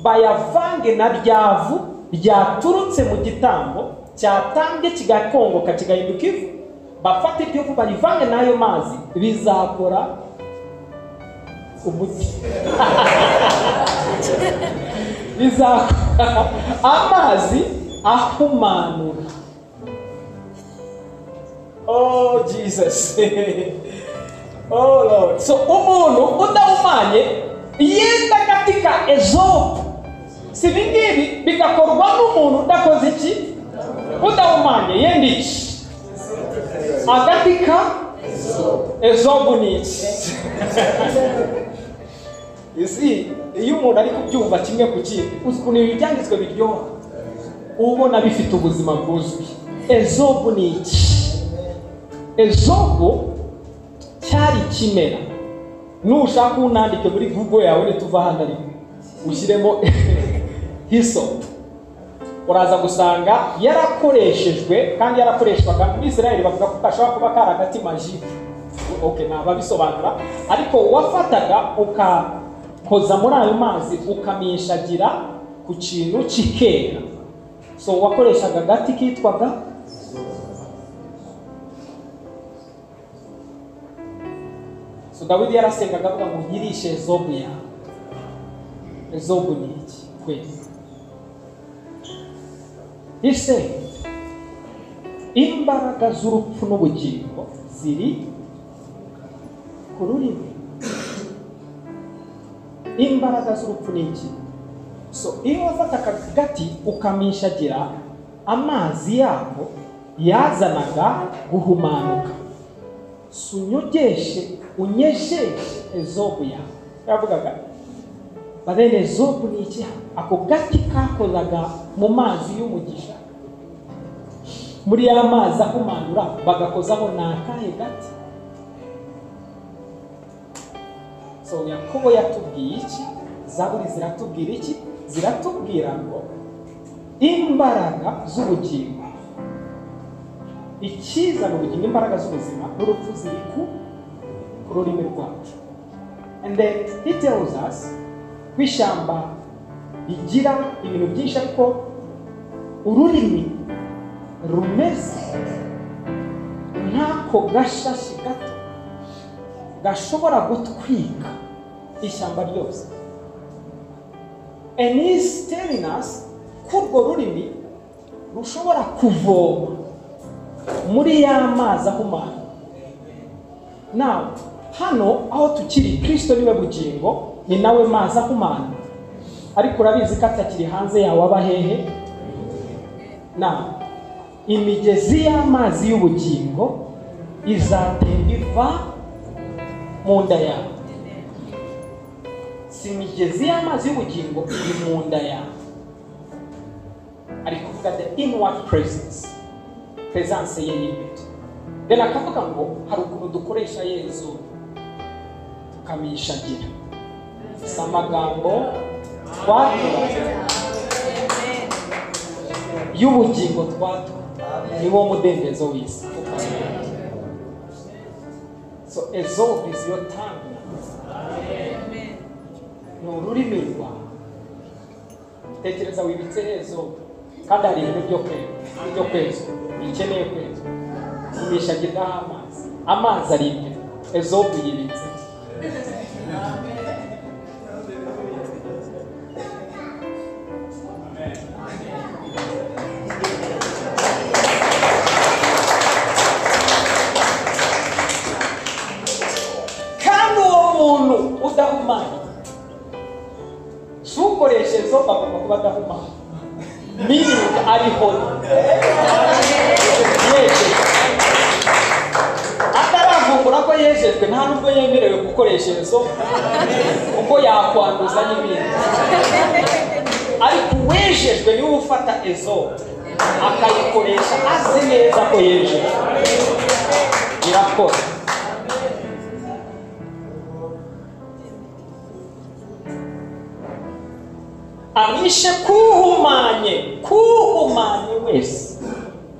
bayavange na ryavu ryaturutse mu gitambo cyatambye kigakongoka kigahinduka ivu bafate iryo vu barivange n'ayo mazi bizakora umuti bizakora amazi ahumanura oh jesus oh lord so umuntu udahumanye yenda katika ezopu si ibi ngibi bigakorwa n'umuntu udakoze iki udahumanye yenda iki agati ka ezopu ni iki isi iyo umuntu ari kubyumva kimwe ku kindi ukuntu ibi byanditswe biryoha ubona bifite ubuzima bwuzwi ezobu ni iki ezobu cyari ikimera nushaka unandike muri google yawe nituva hano ariko ushyiremo hiso uraza gusanga yarakoreshejwe kandi yarakoreshwaga muri israel bavuga ko kashobora kuba kari agati majike okay ntababisobanura ariko wafataga ukakoza muri ayo mazi ukamishagira ku kintu kikera so wakoreshaga agati kitwaga so dawidi yarasengaga avuga ngo nyirishe ezobu yawe ezobu ni iki kwezi ise imbaraga z'urupfu n'ubugingo ziri ku rurimi imbaraga z'urupfu ni iki so iyo wafata akagati ukamishagira amazi yako yazanaga guhumanuka sunyogeshe unyejeshe ezobu yawe yaravugaga bene ezobu ni iki ako gati kakoraga mu mazi y'umugisha muri ya mazi ahumanura bagakozaho ni akahe gati so yakobo yatubwiye iki zaburi ziratubwira iki ziratubwira ngo imbaraga z'ubugingo ikiza ni ubugingo imbaraga z'ubuzima n'urupfu ziri ku ku rurimi rwacu and then he tells us ko ishyamba rigira ibintu byinshi ariko ururimi rumeze nk'ako gashashi gato gashobora gutwika ishyamba ryose and he is telling us ko urwo rurimi rushobora kuvoma muri ya mazi ahumanye nawe hano aho tukiri kirisito niwe bugingo ni nawe mazi ahumanye ariko urabizi ko atakiri hanze yawe aba hehe nawe imigezi y'amazi y'ubugingo izatemba iva mu nda yawe si imigezi y'amazi y'ubugingo iri mu nda yawe ari kuvuga the inward presence pesanse ye y'ibiti rero akavuga ngo hari ukuntu dukoresha yezu tukamishagira si amagambo twatura y'ubugingo twatura ni wo mudendezo w'isi so ezobu is your tongue ni ururimi rwawe tekereza wibitse ezobu kandi hari ibintu byo kwera byo kwezwa bikeneye kwezwa imishagirwaho amazi amazi ari imbere ezobu yibitse kandi uwo muntu udahumanye ntukoreshe ezobu agomba kuba adahumanye meaning ari holy yejejwe ataravumbura ko yejejwe nta nubwo yemerewe gukoresha izo kuko yakwanduza n'ibindi ariko uwejejwe niwe ufata izo akayikoresha azi neza ko yejejwe irakora abishe kuhumanye kuhumanye wese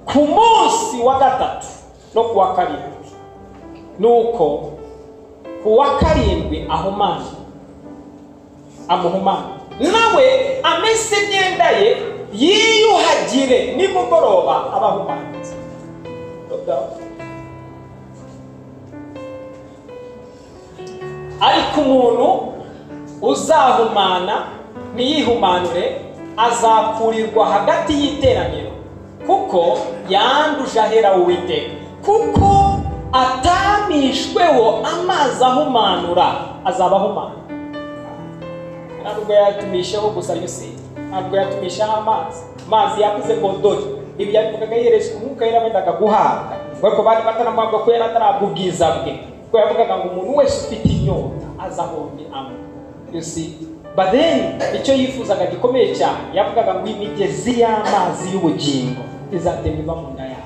ku munsi wa gatatu no ku wa karindwi nuko ku wa karindwi ahumanye amuhumanye nawe amese imyenda ye yiyuhagire nimugoroba abahumanitse ariko umuntu uzahumana ntiyihumanure azakurirwa hagati y'iteraniro kuko yanduje ahera uwiteka kuko atamishweho amazi ahumanura azaba ahumana ntabwo yatumisheho gusa yusi ntabwo yatumisheho amazi amazi yakuze godori ibyo yabivugaga yereje umwuka yera wenda akaguhabwa kuko bari batanamuhabwa ko yari atarabwa ubwiza bwe kuko yavugaga ngo umuntu wese ufite inyota azahombe amwe yusi but then icyo yifuzaga gikomeye cyane yavugaga ngo imigezi y'amazi y'ubugingo izatemba iva mu nda yawe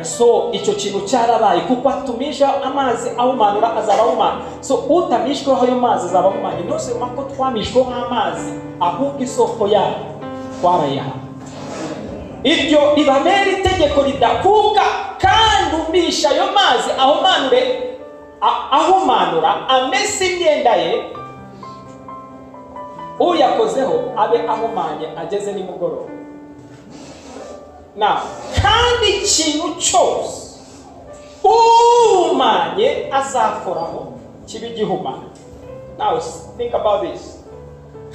so icyo kintu cyarabaye kuko atumisha amazi awumanura azaba awumana so utamishweho ayo mazi azaba awumanye ntose ko twamishweho amazi ahubwo isoko yayo twarayaha iryo ribabera itegeko ridakuka kandi umisha ayo mazi ahumanure ahumanura amese imyenda ye uyakozeho abe ahumanye ageze nimugoroba na kandi ikintu cyose uhumanye azakoraho kiba igihumanye nawe think about this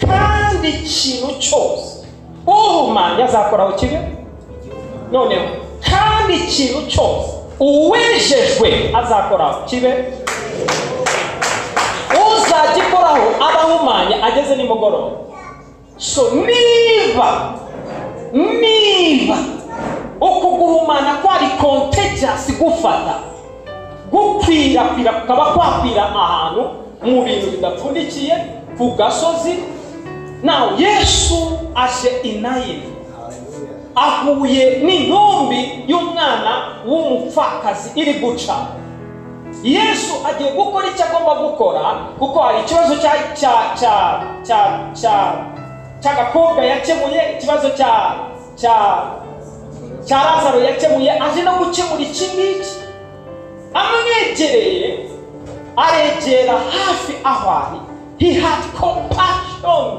kandi ikintu cyose uhumanye azakoraho kibe noneho kandi ikintu cyose uwejejwe azakoraho kibe uzagikoraho aba ahumanye ageze nimugoroba so niba niba uku guhumana kwari contagious gufata gukwirakwira kukaba kwakwira ahantu mu bintu bidapfundikiye ku gasozi nawe yesu aje inayini ahuye n'intumbi y'umwana w'umupfakazi iri guca yesu agiye gukora icyo agomba gukora kuko hari ikibazo cya cya cya cya cya cy'agakobwa yakemuye ikibazo cya cya cya lazaro yakemuye aje no gukemura iki ngiki amwegereye aregera hafi aho ari he had compassion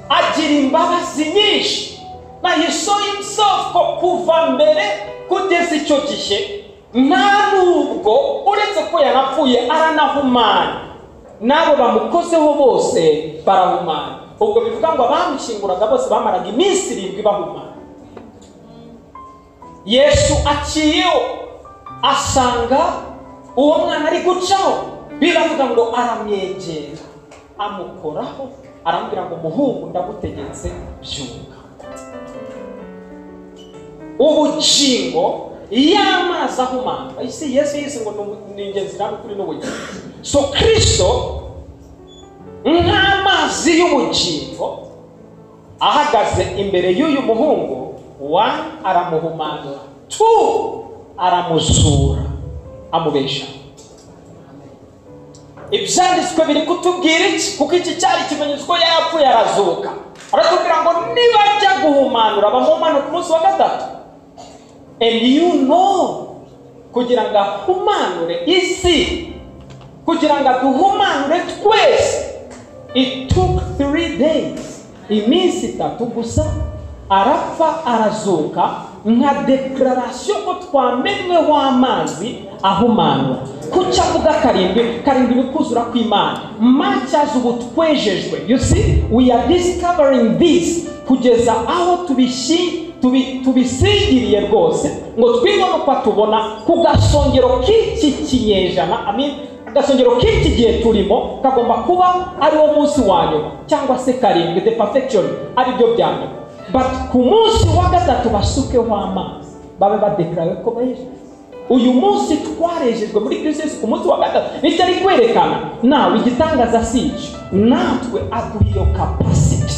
agira imbabazi nyinshi na he saw himself ko kuva mbere kugeza icyo gihe nta nubwo uretse ko yarapfuye aranahumana n'abo bamukozeho bose barahumana ubwo bivuga ngo abamushinguraga bose bamaraga iminsi irindwi bahumana yesu aciyeho asanga uwo mwana ari gucaho biravuga ngo aramwegera amukoraho arambwira ngo muhungu ndagutegetse byunga ubugingo y'amazi ahumana isi yesu yise ngo ni ingenzi kandi kuri n'ubugingo so kirisito nk'amazi y'ubugingo ahagaze imbere y'uyu muhungu wa aramuhumanura tu aramuzura amubesha ibyanditswe biri kutubwira iki kuko iki cyari ikimenyetso ko yapfuye arazuka aratubwira ngo nibajya guhumanura bamuhumanura ku munsi wa gatatu and you know kugira ngo ahumanure isi kugira ngo aduhumanure twese it took three days iminsi itatu gusa arapfa arazuka nka deklarasiyo ko twamenweho amazi ahumanura kuki avuga karindwi karindwi bikuzura kw'imana matyazo ubu twejejwe you see we are discovering this kugeza aho tubishyira tubisigiriye rwose ngo twibone uko tubona ku gasongero k'iki kinyejana agasongero k'iki gihe turimo kagomba kuba ari wo munsi wa nyuma cyangwa se karindwi de perfection ari byo bya nyuma ku munsi wa gatatu basukeho amazi babe badekarawe ko beje uyu munsi twarejejwe muri kirisiyesi ku munsi wa gatatu nicyo ari kwerekana nawe igitangaza si icyo natwe aduha iyo kapasiti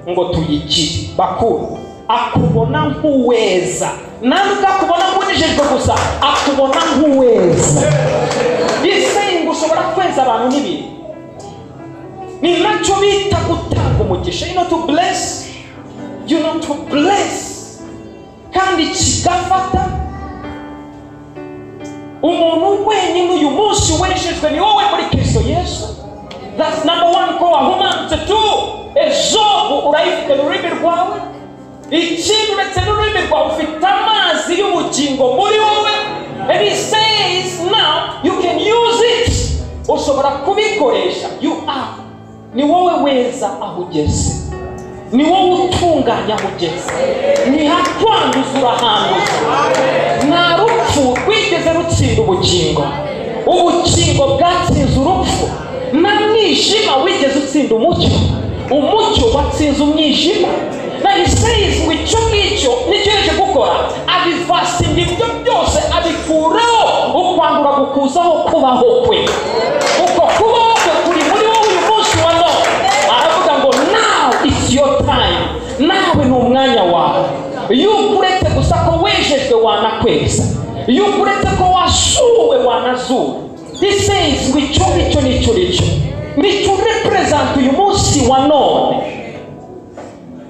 ngo tuyikire bakuru akubona nk'uweza ntabwo akubona nk'unijejwe gusa akubona nk'uweza ngo ushobora kweza abantu n'ibintu ni nacyo bita gutanga umugisha you know to bless you know to bless kandi kigafata umuntu wenyine uyu munsi wejejwe ni wowe muri kirisito yesu that's number one ko wahumanutse tu ejo urayifite mu rurimi rwawe ikindi uretse n'ururimi rwawe ufite amazi y'ubugingo muri wowe and he says now you can use it ushobora kubikoresha you are ni wowe weza aho ugeze ni wowe utunganya aho ugeze ni hakwanduza urahanduza nta rupfu rwigeze rutsinda ubugingo ubugingo bwatsinze urupfu nta mwijima wigeze utsinda umucyo umucyo watsinze umwijima nayo isayinzi icyo ngicyo nicyo yaje gukora abivasinga ibyo byose abikuraho ukwangura gukuzaho kubaho kwe uko kubaho kwe kuri muri wowe uyu munsi wa none aravuga ngo nawe isi yo tayimu nawe ni umwanya wawe yuko uretse gusa ko wejejwe wanakweza yuko uretse ko wasuwe wanazura isayinzi icyo ngicyo nicyo nicyo nicyo ureperezanta uyu munsi wa none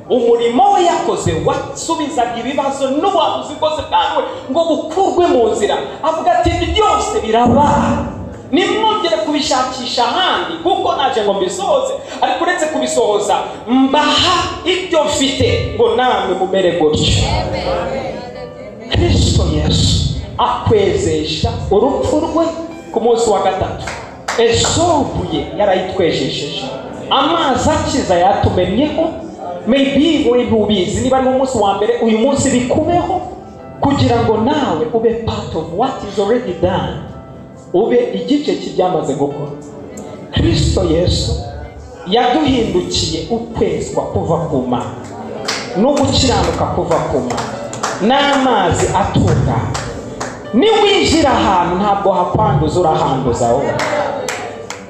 umurimo we yakoze wasubizaga ibibazo n'uwabuzi bwose bwawe ngo bukurwe mu nzira avuga ati byose biraba nimwongere kubishakisha ahandi kuko naje ngo mbisohoze ariko uretse kubisohoza mbaha ibyo mfite ngo namwe mumere gutyo kristo yesu akwezesha urupfu rwe ku munsi wa gatatu ejobuye yarayitwejesheje amazi akiza yatumenyeho maybe uri ntubizi niba ari umunsi wa mbere uyu munsi bikubeho kugira ngo nawe ube part of what is already done ube igice cy'ibyamaze gukora kristo yesu yaduhindukiye ukwezwa kuva ku mana no gukiranuka kuva ku mana n'amazi atungana niwinjira ahantu ntabwo hakwanduza urahanduza wowe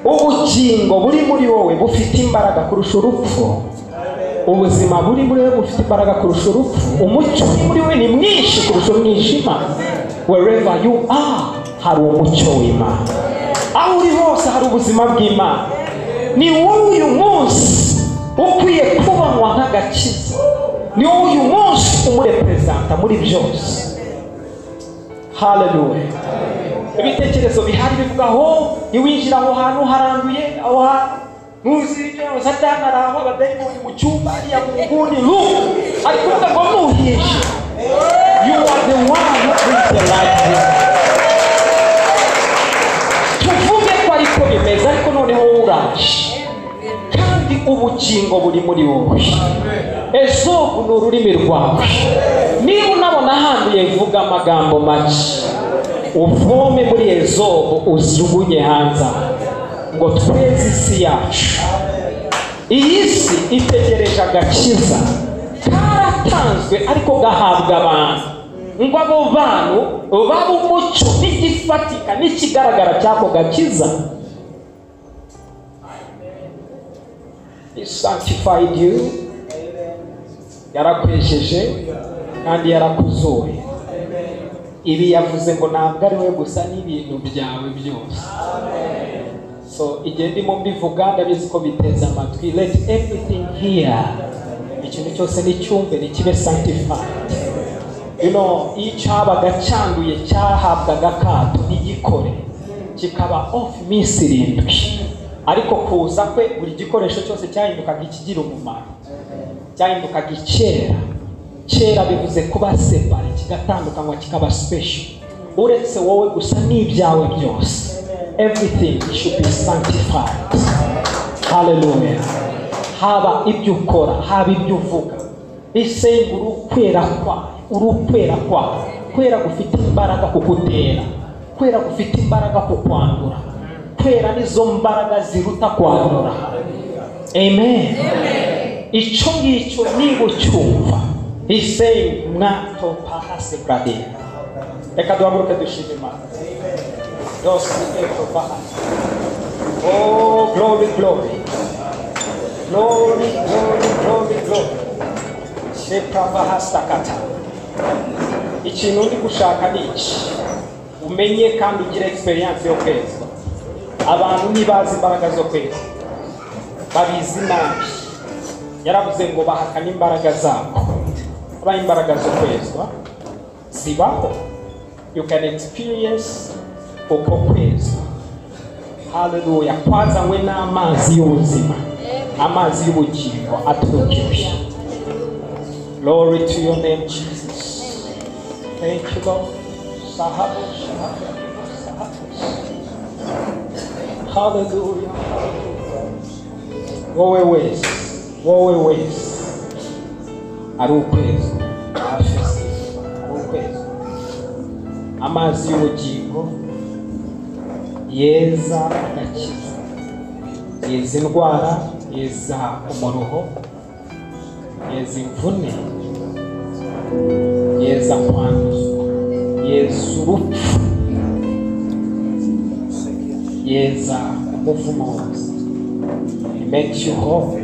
ubugingo buri muri wowe bufite imbaraga kurusha urupfu ubuzima buri muri wowe bufite imbaraga kurusha urupfu umucyo uri muri we ni mwinshi kurusha umwijima wherever you are hari umucyo w'imana aho uri hose hari ubuzima bw'imana ni wowe uyu munsi ukwiye kubanywa nk'agakiza ni wowe uyu munsi umureperezanta muri byose haleluya ibitekerezo bihari bivuga aho niwinjira aho hantu haranduye aho hantu ntuzi ibyo satani ari aho abadayimoni mu cyumba ariya mu nguni ru ari kuvuga ngo nuhinje you are the one who brings the light in. tuvuge ko ariko bimeze ariko noneho wowe uraje kandi ubugingo buri muri wowe ezobu ni ururimi rwawe niba unabona handuye vuga amagambo make uvome muri ezobu ujugunye hanze aho ngo tweze isi yacu iyi si itegereje agakiza karatanzwe ariko gahabwa abantu ngo abo bantu babe umucyo n'igifatika n'ikigaragara cy'ako gakiza sanctified you yarakwesheje kandi yarakuzuye ibi yavuze ngo ntabwo ari we gusa n'ibintu byawe byose so igihe ndimo mbivuga ndabizi ko biteze amatwi let everything here ikintu cyose nicyumve nikibe sanctified you know icyo habaga cyanduye cyahabwaga akato n'igikore kikaba off minsi irindwi ariko kuza kwe buri gikoresho cyose cyahindukaga ikigira umumaro cyahindukaga icyera kera bivuze kuba separe kigatandukanywa kikaba special uretse wowe gusa n'ibyawe byose everything should be sanctified hallelujah haba ibyo ukora haba ibyo uvuga isenga urukwera kwawe urukwera kwawe kwera gufite imbaraga kugutera kwera gufite imbaraga kukwandura kwera nizo mbaraga ziruta kwandura amen icyo ngicyo niba ucyumva isenga mwatopa hasi kuradira reka duhaguruke dushima imana Dios nuestro Padre. Oh, glory, glory. Glory, glory, glory, glory. Shekabahastakata. Ikintu ndi gushaka ni iki umenye kandi ugire experience yo kwezwa abantu ntibazi imbaraga zo kwezwa babizi nabi yaravuze ngo bahakana imbaraga zabo kubaho imbaraga zo kwezwa zibaho you can experience uko kwezwa haleluya kwazanywe n'amazi y'ubuzima amazi y'ubugingo aturukiwe glory to your name jesus thank you lord sahabo sahabo sahabo haleluya wowe wese wowe wese ari ukwezwa ari ukwezwa amazi y'ubugingo yeza agakiza yeza indwara yeza umuruho yeza imvune yeza kwanduzwa yeza urupfu yeza umuvumo wose make you whole